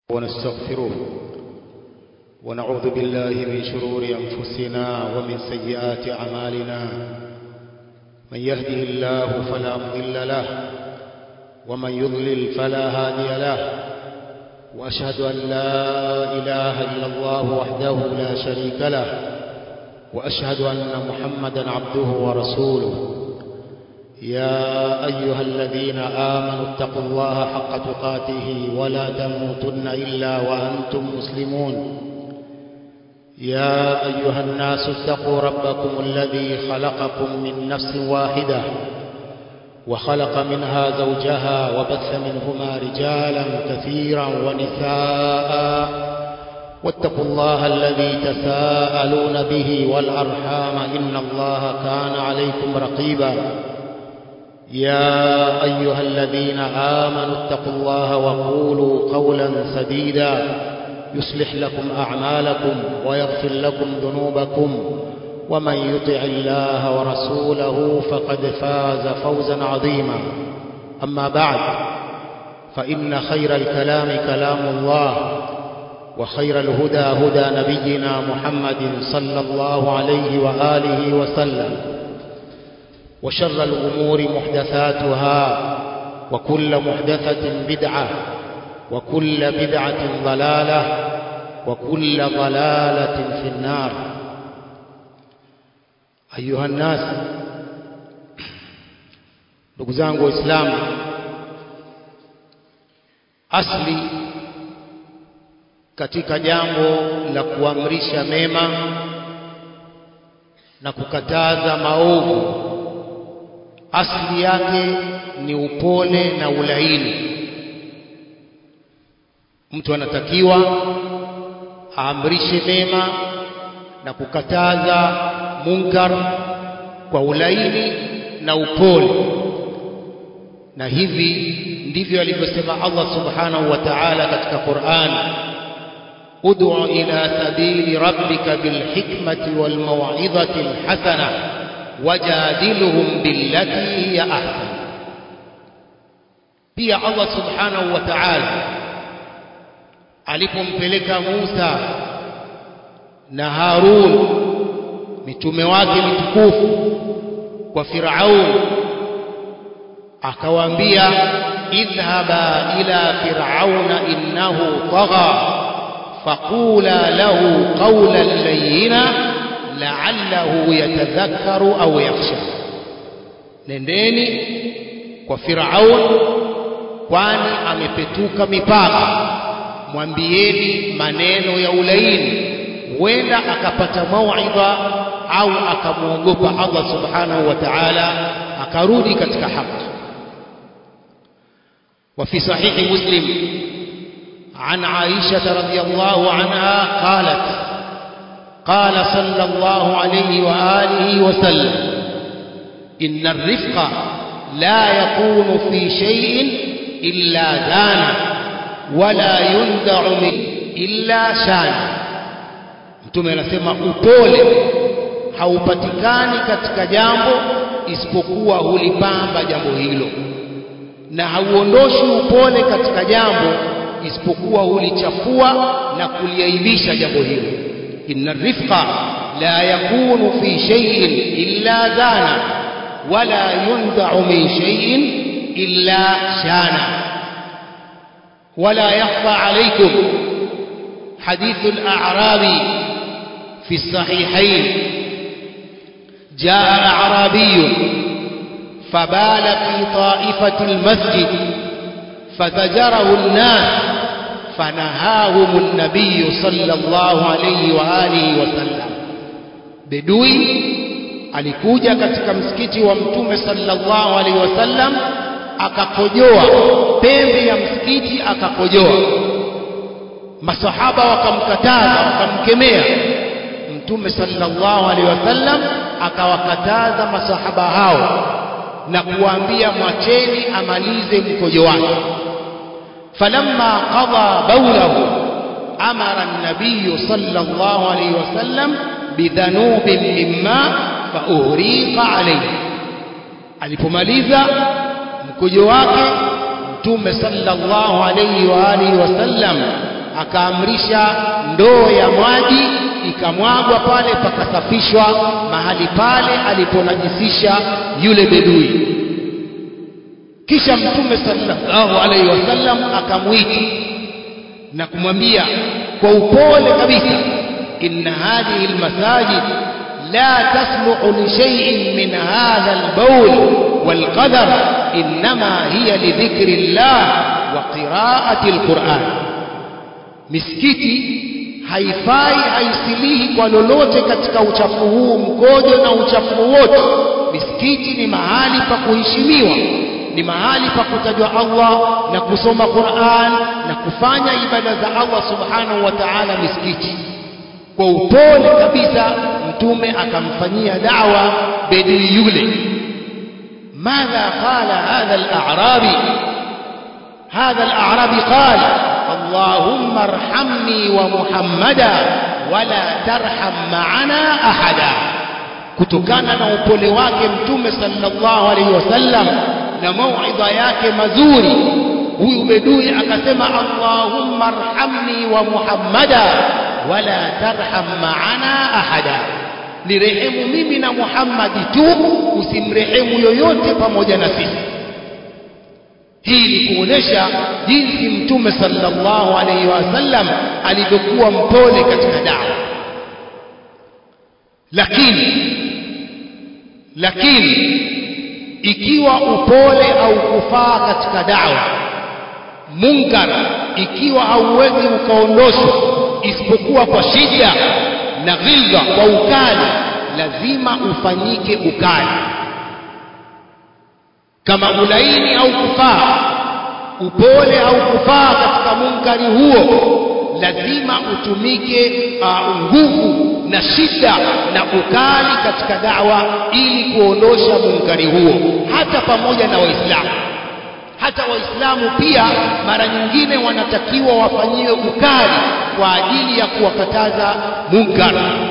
ونستغفره ونعوذ بالله من شرور أنفسنا ومن سيئات أعمالنا من يهده الله فلا مضل له ومن يضلل فلا هادي له وأشهد أن لا إله إلا الله وحده لا شريك له وأشهد أن محمدا عبده ورسوله يا أيها الذين آمنوا اتقوا الله حق تقاته ولا تموتن إلا وأنتم مسلمون يا أيها الناس اتقوا ربكم الذي خلقكم من نفس واحدة وخلق منها زوجها وبث منهما رجالا كثيرا ونساء واتقوا الله الذي تساءلون به والأرحام إن الله كان عليكم رقيبا يا أيها الذين آمنوا اتقوا الله وقولوا قولا سديدا يصلح لكم أعمالكم ويغفر لكم ذنوبكم ومن يطع الله ورسوله فقد فاز فوزا عظيما أما بعد فإن خير الكلام كلام الله وخير الهدى هدى نبينا محمد صلى الله عليه وآله وسلم وشر الأمور محدثاتها وكل محدثة بدعة وكل بدعة ضلالة وكل ضلالة في النار أيها الناس ndugu zangu waislamu asli katika jambo la kuamrisha mema na kukataza maovu asli yake ni upole na ulaini mtu anatakiwa aamrishe mema na kukataza munkar kwa ulaini na upole na hivi ndivyo alivyosema Allah subhanahu wa ta'ala katika Qur'an ud'u ila sabili rabbika bil hikmati wal maw'izati al hasana wajadiluhum billati hiya ahsan pia Allah subhanahu wa ta'ala alipompeleka Musa na Harun mitume wake mitukufu kwa Firaun akawaambia idhhaba ila fir'auna innahu tagha faqula lahu qawlan layyina la'allahu yatadhakkaru au yakhsha nendeni kwa Firaun kwani amepetuka mipaka mwambieni maneno ya ulaini huenda akapata mauidha au akamwogopa Allah subhanahu wa ta'ala akarudi katika haki وفي صحيح مسلم عن عائشة رضي الله عنها قالت قال صلى الله عليه وآله وسلم إن الرفق لا يكون في شيء إلا دانا ولا يندع منه إلا شان mtume anasema upole haupatikani katika jambo isipokuwa hulipamba jambo hilo na hauondoshi upole katika jambo isipokuwa hulichafua na kuliaibisha jambo hilo inna rifqa la yakunu fi shay'in illa dana wala yunda'u min shay'in illa shana ولا يخفى عليكم حديث الأعرابي في الصحيحين جاء أعرابي فبال في طائفة المسجد فزجره الناس فنهاهم النبي صلى الله عليه وآله وسلم بدوي alikuja katika msikiti wa mtume sallallahu alaihi wasallam akakojoa pembe ya msikiti akakojoa masahaba wakamkataza wakamkemea mtume sallallahu alaihi wasallam akawakataza masahaba hao na kuwaambia mwacheni amalize mkojo wake falamma qada bawlahu amara an-nabiy sallallahu alayhi wasallam bidhanubin mimma fa uhriqa alayhi alipomaliza mkojo wake mtume sallallahu alayhi wa alihi wasallam akaamrisha ndoo ya maji ikamwagwa pale pakasafishwa mahali pale aliponajisisha yule bedui kisha mtume sallallahu alaihi wasallam akamwita na kumwambia kwa upole kabisa inna hadhihi almasajid la tasluhu li shay'in min hadha albawl walqadar inma hiya lidhikri llah wa qira'ati alquran misikiti haifai haisilihi kwa lolote katika uchafu huu mkojo na uchafu wote misikiti ni mahali pa kuheshimiwa ni mahali pa kutajwa Allah na kusoma Qur'an na kufanya ibada za Allah subhanahu wa ta'ala misikiti kwa upole kabisa mtume akamfanyia da'wa bedui yule ماذا قال هذا الأعرابي هذا الأعرابي قال اللهم ارحمني ومحمدا ولا ترحم معنا أحدا kutokana na upole wake mtume sallallahu alaihi wasallam na mauidha yake mazuri huyu bedui akasema allahumma arhamni wa muhammada wala tarham maana ahada nirehemu mimi na muhammadi tu usimrehemu yoyote pamoja na sisi hii ni kuonesha jinsi mtume sallallahu alaihi wasallam alivyokuwa mpole katika dawa lakini lakini ikiwa upole au kufaa katika dawa munkar ikiwa hauwezi ukaondoshwa isipokuwa kwa shida na ghilza kwa ukali lazima ufanyike ukali kama ulaini au kufaa upole au kufaa katika munkari huo lazima utumike uh, nguvu na shida na ukali katika dawa ili kuondosha munkari huo hata pamoja na waislamu hata waislamu pia mara nyingine wanatakiwa wafanyiwe ukali kwa ajili ya kuwakataza munkar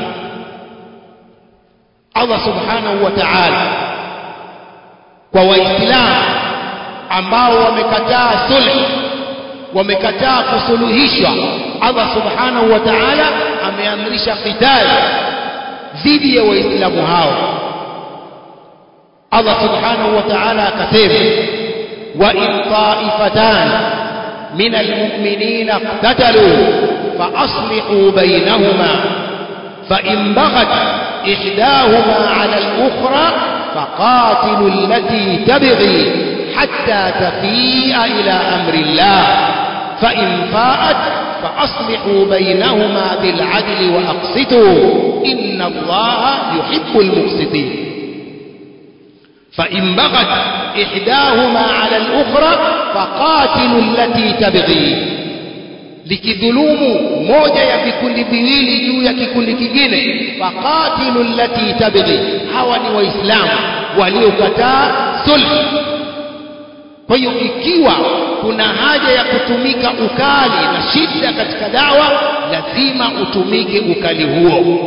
Allah subhanahu wa ta'ala kwa waislamu ambao wamekataa sulh wamekataa kusuluhishwa Allah subhanahu wa ta'ala ameamrisha qitali dhidi ya waislamu hao Allah subhanahu wa ta'ala akasema wa in ta'ifatan min almu'minina iqtatalu fa aslihu bainahuma fa in baghat ihdahuma 'ala al-ukhra faqatilu allati tabghi hatta tafi'a ila amri Allah fa in fa'at فأصلحوا بينهما بالعدل وأقسطوا إن الله يحب المقسطين فإن بغت إحداهما على الأخرى فقاتلوا التي تبغي likidhulumu moja ya vikundi viwili juu ya kikundi kingine faqatilu allati tabghi hawa ni waislamu waliokataa sulh kwa hiyo ikiwa kuna haja ya kutumika ukali na shida katika dawa lazima utumike ukali huo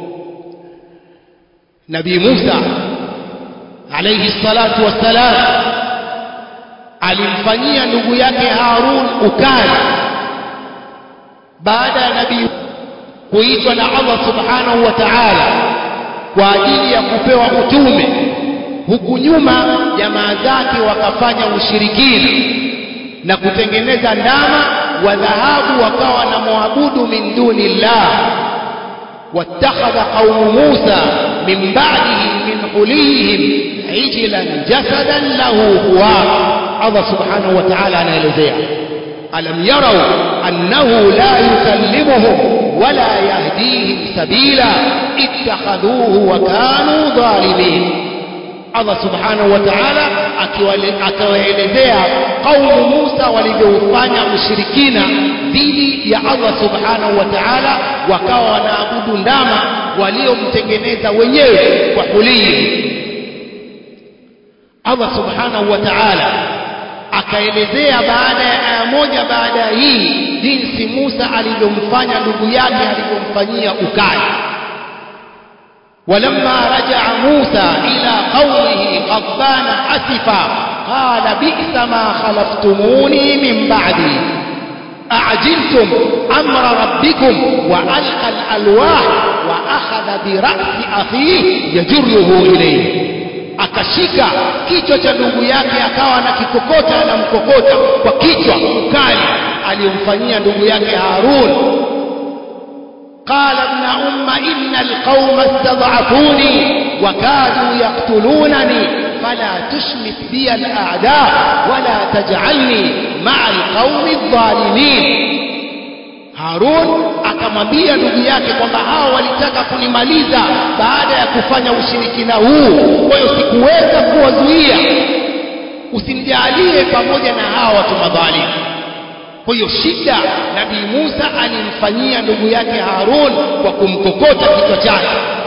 nabii Musa alayhi salatu wassalam alimfanyia ndugu yake Harun ukali baada ya nabii kuitwa na Allah subhanahu wa ta'ala kwa ajili ya kupewa utume huku nyuma jamaa zake wakafanya ushirikina na kutengeneza ndama wa dhahabu wakawa na muabudu min duni llah wattakhadha qaumu Musa min ba'dihi min hulihim ijlan jasadan lahu huwa Allah subhanahu wa ta'ala anaelezea alam yarau annahu la yukallimuhum wala yahdihim sabila ittakhadhuhu wa kanu dhalimin Allah subhanahu wa ta'ala akiwaelezea kaumu Musa walivyoufanya ushirikina dhidi ya Allah subhanahu wa ta'ala wakawa wanaabudu ndama waliomtengeneza wenyewe kwa hulii Allah subhanahu wa ta'ala akaelezea baada ya aya moja baada ya hii jinsi Musa alivyomfanya ndugu yake alivyomfanyia ukali ولما رجع موسى إلى قومه غضبان أسفا قال بئس ما خلفتموني من بعدي أعجلتم أمر ربكم وألقى الألواح وأخذ برأس أخيه يجره إليه akashika kichwa cha ndugu yake akawa anakikokota anamkokota kwa kichwa ukali aliyomfanyia ndugu yake Harun قال ابن أم إن القوم استضعفوني وكادوا يقتلونني فلا تشمت بي الأعداء ولا تجعلني مع القوم الظالمين Harun akamwambia ndugu yake kwamba hao walitaka kunimaliza baada ya kufanya ushirikina huu, kwa hiyo sikuweza kuwazuia. Usinijalie pamoja na hawa watu madhalimu. Kwa hiyo shida Nabii Musa alimfanyia ndugu yake Harun kwa kumkokota kichwa chake.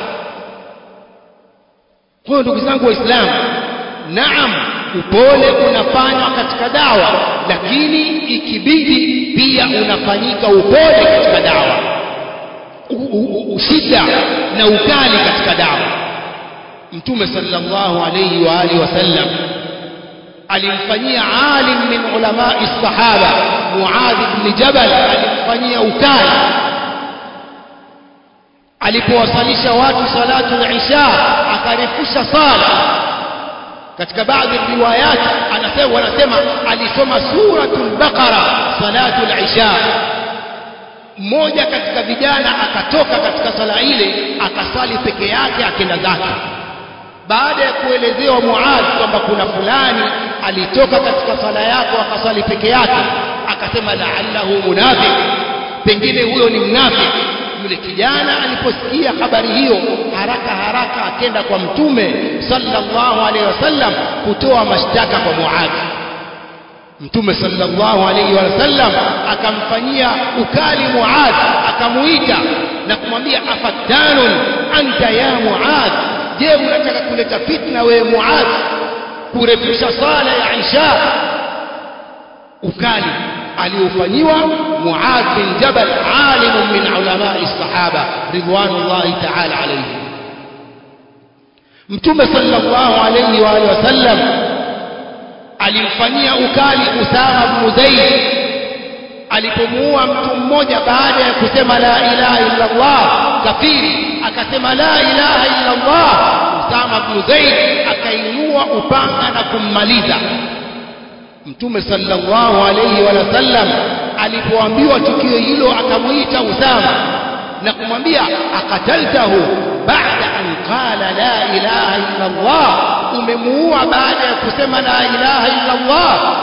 Kwa hiyo ndugu zangu Waislamu, naam, upole unafanywa katika dawa, lakini ikibidi pia unafanyika upole katika dawa, ushida na ukali katika dawa. Mtume sallallahu alayhi wa alihi wasallam alimfanyia alim min ulamai sahaba Muadh ibn Jabal, alimfanyia ukali alipowasalisha watu salatu al-isha, akarefusha sala katika baadhi ya riwayat anasema wanasema alisoma suratul baqara salatul isha mmoja katika vijana akatoka katika sala ile akasali peke yake akenda zake baada ya kuelezewa Muadh kwamba kuna fulani alitoka katika sala yako akasali peke yake akasema la'allahu munafiq pengine huyo ni mnafiki yule kijana aliposikia habari hiyo haraka haraka akenda kwa mtume sallallahu alaihi wasallam kutoa mashtaka kwa Muadh mtume sallallahu alaihi wasallam akamfanyia ukali Muadh akamuita na kumwambia afattanun anta ya Muadh je unataka kuleta fitna wewe Muadh kurefusha sala ya Isha ukali aliofanyiwa Muadh bin Jabal alim min ulama sahaba ridwanullahi ta'ala alayhi Mtume sallallahu alayhi wa alihi wasallam alimfanyia ukali Usama bin Zaid alipomuua mtu mmoja baada ya kusema la ilaha illa Allah kafiri akasema la ilaha illa Allah Usama bin Zaid akainua upanga na kummaliza Mtume sallallahu alayhi wa sallam alipoambiwa tukio hilo akamuita Usama na kumwambia akataltahu baada an qala la ilaha illa Allah umemuua baada ya kusema la ilaha illa Allah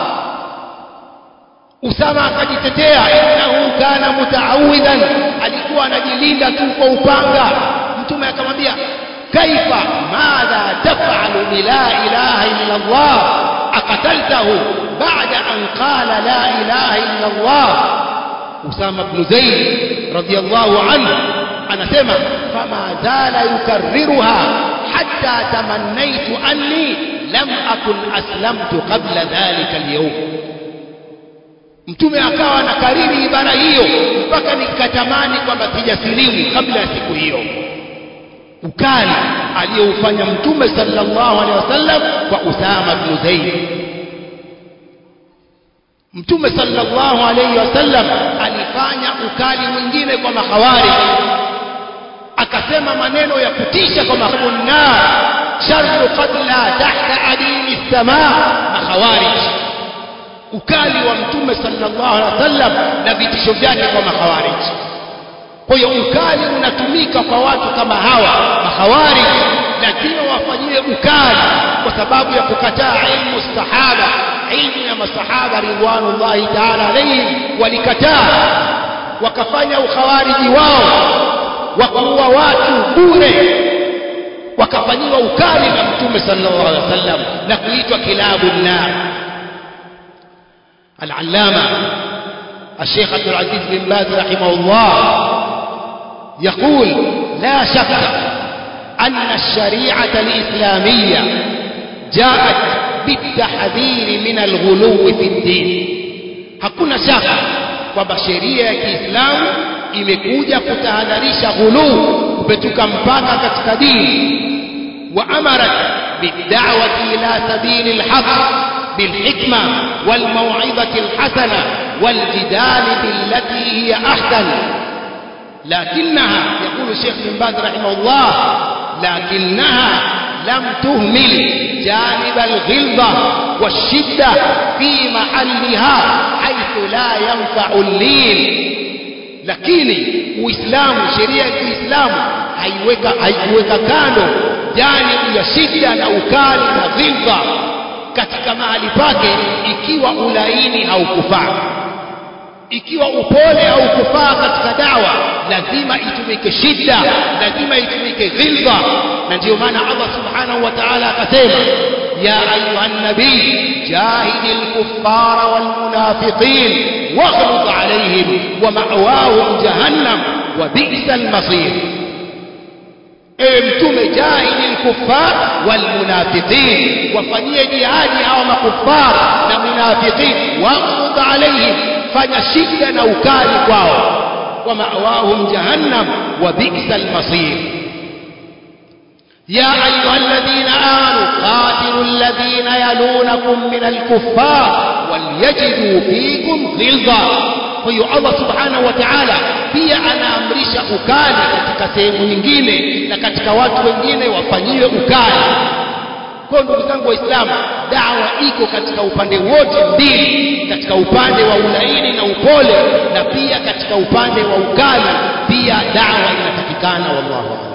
Usama akajitetea innahu kana mutaawidan alikuwa anajilinda tu kwa upanga mtume akamwambia kaifa madha taf'alu bi la ilaha illa Allah akataltahu بعد أن قال لا إله إلا الله أسامة بن زيد رضي الله عنه أنا سمع فما زال يكررها حتى تمنيت أني لم أكن أسلمت قبل ذلك اليوم mtume akawa anakariri ibara hiyo mpaka nikatamani kwamba sijasilimu kabla ya siku hiyo ukali aliyoufanya mtume sallallahu alaihi wasallam kwa Usama bin Zaid Mtume sallallahu alayhi wasallam alifanya ukali mwingine kwa mahawari akasema maneno ya kutisha kwa mahawari sharru qatla tahta adimi samaa mahawari ukali wa mtume sallallahu alaihi wasallam na vitisho vyake kwa mahawari kwa hiyo ukali unatumika kwa watu kama hawa mahawari lazima wafanyiwe ukali kwa sababu ya kukataa ilmu sahaba ilmu ya masahaba ridwanullahi ta'ala alayhim walikataa wakafanya ukhawariji wao wakaua watu bure wakafanyiwa ukali na mtume sallallahu alaihi wasallam na kuitwa kilabu nar al-allama الشيخ عبد العزيز بن باز رحمه الله يقول لا شك أن الشريعة الإسلامية جاءت بالتحذير من الغلو في الدين hakuna shaka kwamba sheria ya Kiislamu imekuja kutahadharisha ghuluu kupetuka mpaka katika dini wa amarat bid'awati ila sabili alhaq bilhikma walmaw'izati alhasana والجدال بالتي هي أحسن لكنها يقول الشيخ بن باز رحمه الله لكنها لم تهمل جانب الغلظة والشدة في محلها حيث لا ينفع اللين lakini uislamu sheria ya kiislamu haiweka haikuweka kando janibu ya shida na ukali na dhilfa katika mahali pake ikiwa ulaini haukufaa ikiwa upole haukufaa katika dawa lazima itumike shida lazima itumike dhilfa na ndio maana Allah subhanahu wa ta'ala akasema ya ayuha nabii jahidil kuffara wal munafiqin waghluz alayhim wa ma'wahum jahannam wa bi'sal masir ewe mtume jahidil kuffar wal munafiqin wafanyie jihadi hawa makuffar na munafiqin waghluz alayhim fanya shida na ukali kwao wa ma'wahum jahannam wa bi'sal masir يا أيها الذين آمنوا قاتلوا الذين يلونكم من الكفار وليجدوا فيكم غلظة kwa hiyo Allah subhanahu wa ta'ala pia anaamrisha ukali katika sehemu nyingine na katika watu wengine wafanyiwe ukali kwa ndugu zangu waislamu dawa iko katika upande wote mbili katika upande wa ulaini na upole na pia katika upande wa ukali pia dawa inatakikana wallahu a'lam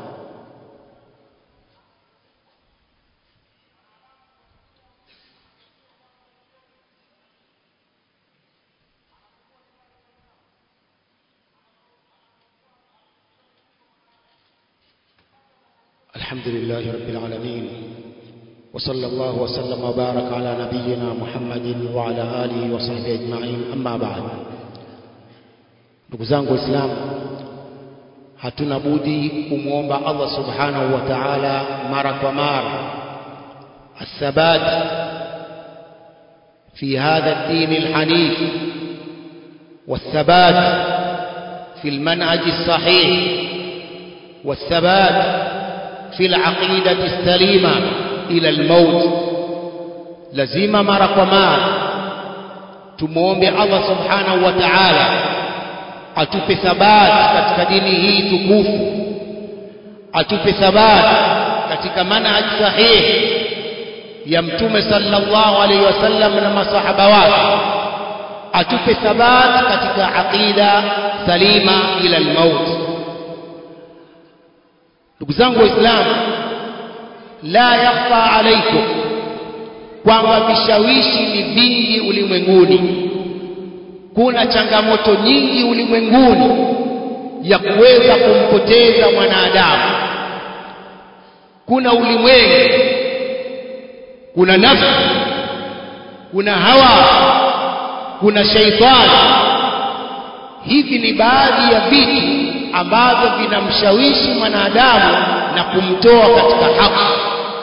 الحمد لله رب العالمين وصلى الله وسلم وبارك على نبينا محمد وعلى آله وصحبه أجمعين أما بعد ndugu zangu waislamu hatuna budi kumwomba Allah subhanahu wa ta'ala mara kwa mara الثبات في هذا الدين الحنيف والثبات في المنهج الصحيح والثبات في العقيدة السليمة إلى الموت لزيم مرق ومار تموم الله سبحانه وتعالى atupe thabati katika dini hii tukufu atupe thabati katika manhaj sahihi ya mtume sallallahu alaihi wasallam na masahaba wake atupe thabati katika aqida salima ila almaut ndugu zangu waislamu la yakhfa alaikum kwamba vishawishi ni vingi ulimwenguni kuna changamoto nyingi ulimwenguni ya kuweza kumpoteza mwanadamu kuna ulimwengu kuna nafsi kuna hawa kuna shaitani hivi ni baadhi ya vitu ambavyo vinamshawishi mwanadamu na kumtoa katika haki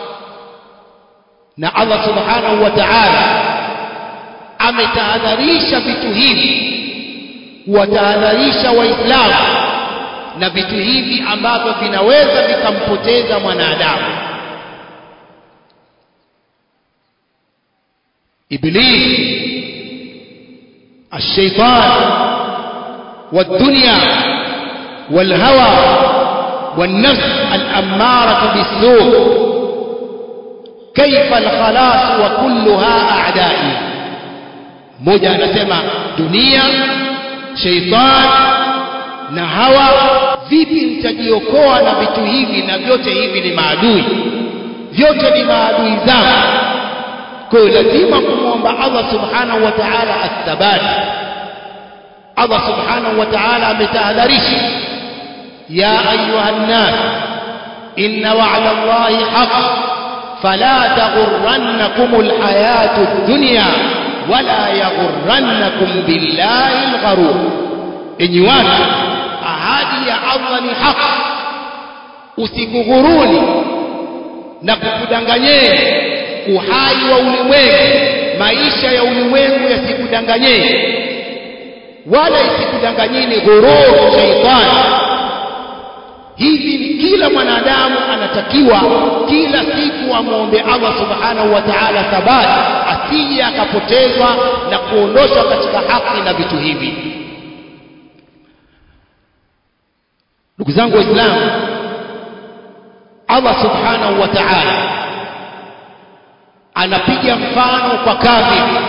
na Allah subhanahu wa ta'ala ametahadharisha vitu hivi kuwatahadharisha waislamu na vitu hivi ambavyo vinaweza vikampoteza mwanadamu iblis الشيطان والدنيا والهوى والنفس الأمارة بالسوء كيف الخلاص وكلها أعدائي mmoja anasema dunia sheitan na hawa vipi mtajiokoa na vitu hivi na vyote hivi ni maadui vyote ni maadui zangu kwa hiyo lazima kumwomba Allah subhanahu wa ta'ala athabat Allah subhanahu wa ta'ala ametahadharisha ya ayuha nnas inna wa'da Allahi haqq fala taghurrannakum alhayatu ad-dunya wala yaghurrannakum billahi algharur enyi watu ahadi ya Allah ni haki usikughuruni na kukudanganyeni uhai wa ulimwengu maisha ya ulimwengu yasikudanganyeni wala isikudanganyeni ghurur shaitani hivi ni kila mwanadamu anatakiwa kila siku amwombe Allah subhanahu wa ta'ala thabati asije akapotezwa na kuondoshwa katika haki na vitu hivi ndugu zangu waislamu Allah subhanahu wa ta'ala anapiga mfano kwa kafiri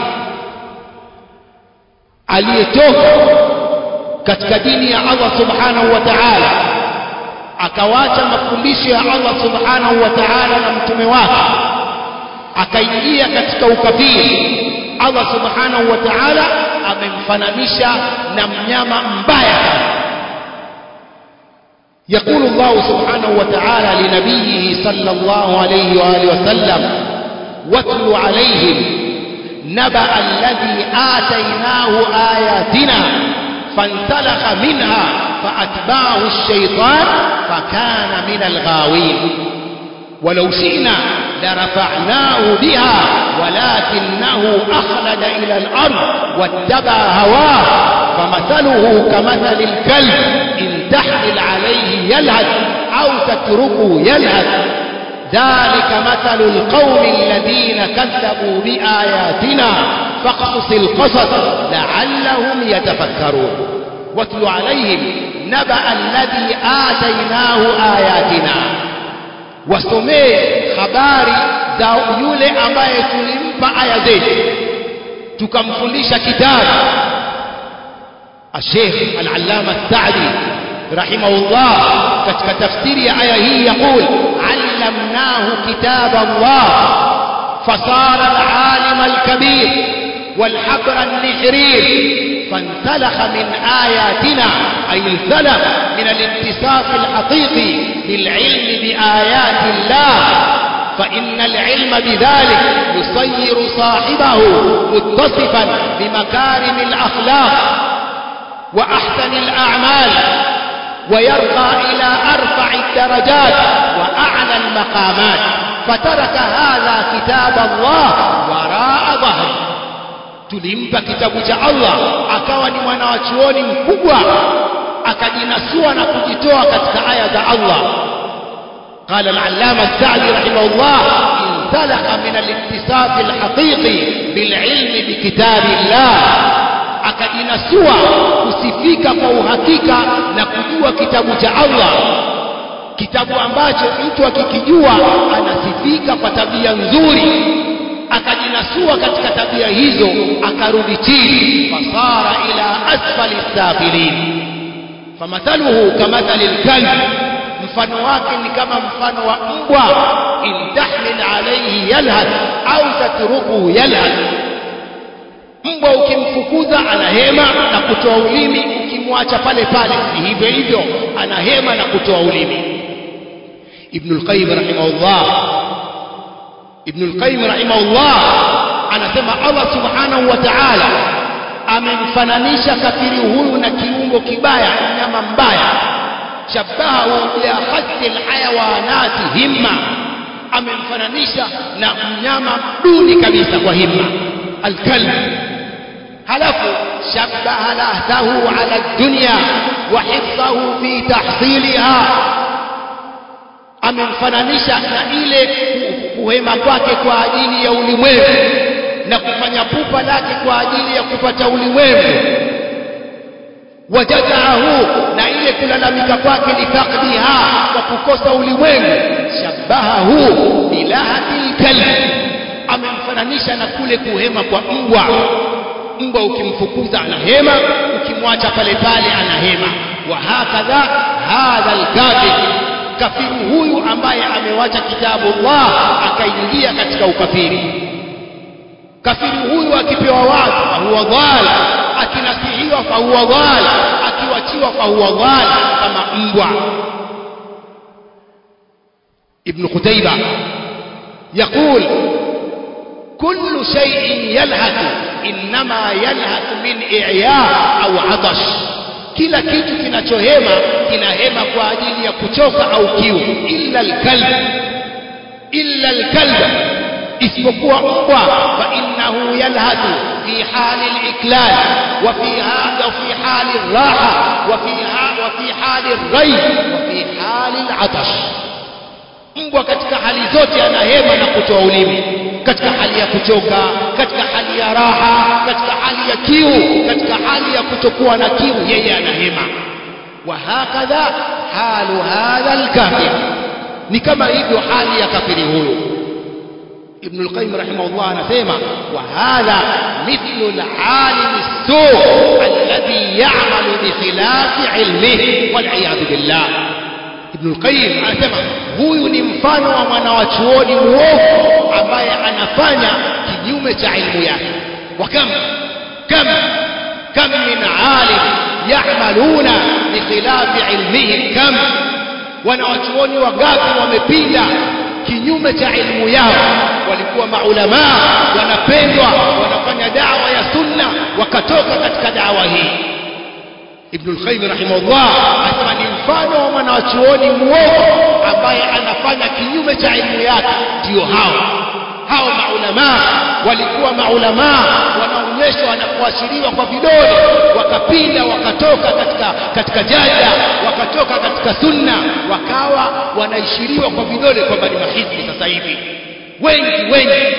aliyetoka katika dini ya Allah subhanahu wa ta'ala akawacha mafundisho ya Allah subhanahu wa ta'ala na mtume wake akaingia katika ukafiri Allah subhanahu wa ta'ala amemfananisha na mnyama mbaya يقول الله سبحانه وتعالى لنبيه صلى الله عليه وآله وسلم واتل عليهم نبأ الذي آتيناه آياتنا فانسلخ منها فأتبعه الشيطان فكان من الغاوين ولو شئنا لرفعناه بها ولكنه أخلد إلى الأرض واتبع هواه فمثله كمثل الكلب إن تحمل عليه يلهث أو تتركه يلهث ذلك مثل القوم الذين كذبوا بآياتنا فاقصص القصص لعلهم يتفكرون واتل عليهم نبأ الذي آتيناه آياتنا wasomee habari za yule ambaye tulimpa aya zetu tukamfundisha kitabu الشيخ العلامة السعدي رحمه الله katika tafsiri ya aya hii يقول علمناه كتاب الله فصار العالم الكبير والحبر النحرير فانسلخ من آياتنا أي انسلخ من الاتصاف الحقيقي بالعلم بآيات الله فإن العلم بذلك يصير صاحبه متصفا بمكارم الأخلاق وأحسن الأعمال ويرقى إلى أرفع الدرجات وأعلى المقامات فترك هذا كتاب الله وراء ظهره tulimpa kitabu cha Allah akawa ni mwanawachuoni mkubwa akajinasua na kujitoa katika aya za Allah قال العلامة السعدي رحمه الله انسلخ من الاتصاف الحقيقي بالعلم بكتاب الله akajinasua kusifika kwa uhakika na kujua kitabu cha Allah kitabu ambacho mtu akikijua anasifika kwa tabia nzuri akajinasua katika tabia hizo akarudi chini fasara ila asfali safilin famathaluhu kamathali lkalb mfano wake ni kama mfano wa mbwa in tahmil alayhi yalhath au tatrukuhu yalhath mbwa ukimfukuza anahema na kutoa ulimi ukimwacha pale pale ni hivyo hivyo anahema na kutoa ulimi ibn al-qayyim rahimahullah ibn al-qayyim rahimahullah anasema Allah subhanahu wa ta'ala amemfananisha kafiri huyu na kiungo kibaya mnyama mbaya shabahu ya khatti alhayawanati himma amemfananisha na mnyama duni kabisa kwa himma alkalb halafu shabaha lahtahu ala dunya wa hifdhahu fi tahsiliha amemfananisha na ile kuhema kwake kwa ajili ya ulimwengu na kufanya pupa lake kwa ajili ya kupata ulimwengu wajazaahu na ile kulalamika kwake litaqdiha kwa kukosa ulimwengu shabahahu bilahati lkalb amemfananisha na kule kuhema kwa mbwa mbwa ukimfukuza anahema ukimwacha pale pale anahema wa hakadha hadha alkafir kafiri huyu ambaye amewacha kitabu Allah akaingia katika ukafiri kafiri huyu akipewa watu fahuwa dhal akinasihiwa fahuwa dhal akiwachiwa fahuwa dhal kama mbwa ابن قتيبة يقول كل شيء يلهث إنما يلهث من إعياء أو عطش kila kitu kinachohema kinahema kwa ajili ya kuchoka au kiu illa alkalb illa alkalb isipokuwa mbwa fa innahu yalhathu fi hali aliklal wa fi hada fi hali alraha wa fi wa fi hali alray wa fi hali alatash mbwa katika hali zote anahema na kutoa ulimi katika hali ya kuchoka katika hali ya raha katika hali ya kiu katika hali ya kutokuwa na kiu yeye anahema wa hakadha halu hadha alkafir ni kama hivyo hali ya kafiri huyo ابن القيم رحمه الله anasema وهذا مثل العالم السوء الذي يعمل بخلاف علمه والعياذ بالله ابن القيم anasema huyu ni mfano wa mwanawachuoni muovu ambaye anafanya kinyume cha ilmu yake wakam kam kam min alim ya'maluna bikhilafi ilmihim kam wanawachuoni wagapi wamepinda kinyume cha ilmu yao walikuwa maulamaa wanapendwa wanafanya dawa ya sunna wakatoka katika dawa hii Ibn al-Qayyim rahimahullah anasema ni mfano wa mwanachuoni muovu ambaye anafanya kinyume cha ilmu yake ndio hao hao maulamaa walikuwa maulamaa wanaonyeshwa na kuashiriwa kwa vidole wakapinda wakatoka katika katika jada wakatoka katika sunna wakawa wanaishiriwa kwa vidole kwamba ni mahizbi sasa hivi wengi wengi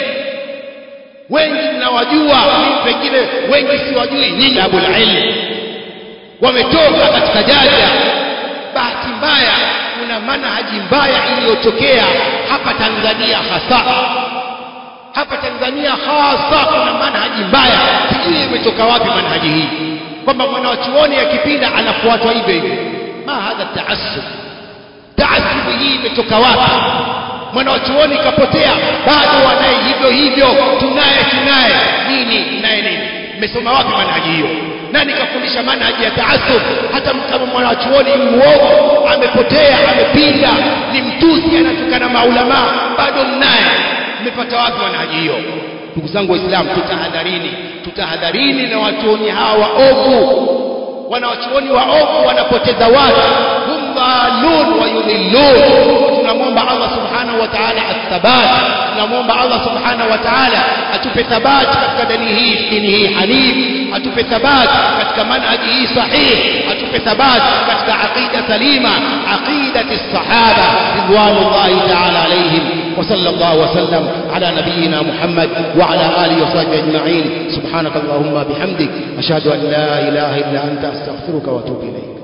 wengi mnawajua mimi pengine wengi siwajui nyinyi abul ilm wametoka katika jada bahati mbaya kuna manhaji mbaya iliyotokea hapa Tanzania hasa hapa Tanzania hasa kuna manhaji mbaya sijui imetoka wapi manhaji hii kwamba mwanachuoni akipinda anafuatwa hivyo hivyo ma hadha taassub taassub hii imetoka wapi mwanachuoni kapotea bado wanaye hivyo hivyo tunaye tunaye nini naye nini mmesoma wapi manhaji hiyo nani kafundisha manhaji ya taassub hata kama mwanachuoni muovu amepotea amepinda ni mtusi anatukana maulama bado mnaye mmepata wapi manhaji hiyo ndugu zangu waislamu tutahadharini tutahadharini na wachuoni hawa waovu wanawachuoni waovu wanapoteza watu hum dhalun wa yudhillun tunamwomba Allah subhanahu wa ta'ala athabat tunamwomba Allah subhanahu wa ta'ala atupe thabat katika dini hii dini hii hanif atupe thabat katika manhaji hii sahih atupe thabat katika aqida salima aqidati as-sahaba ridwanullahi ta'ala alayhim وصلى الله وسلم على نبينا محمد وعلى آله وصحبه أجمعين سبحانك اللهم بحمدك أشهد أن لا إله إلا أنت أستغفرك وأتوب إليك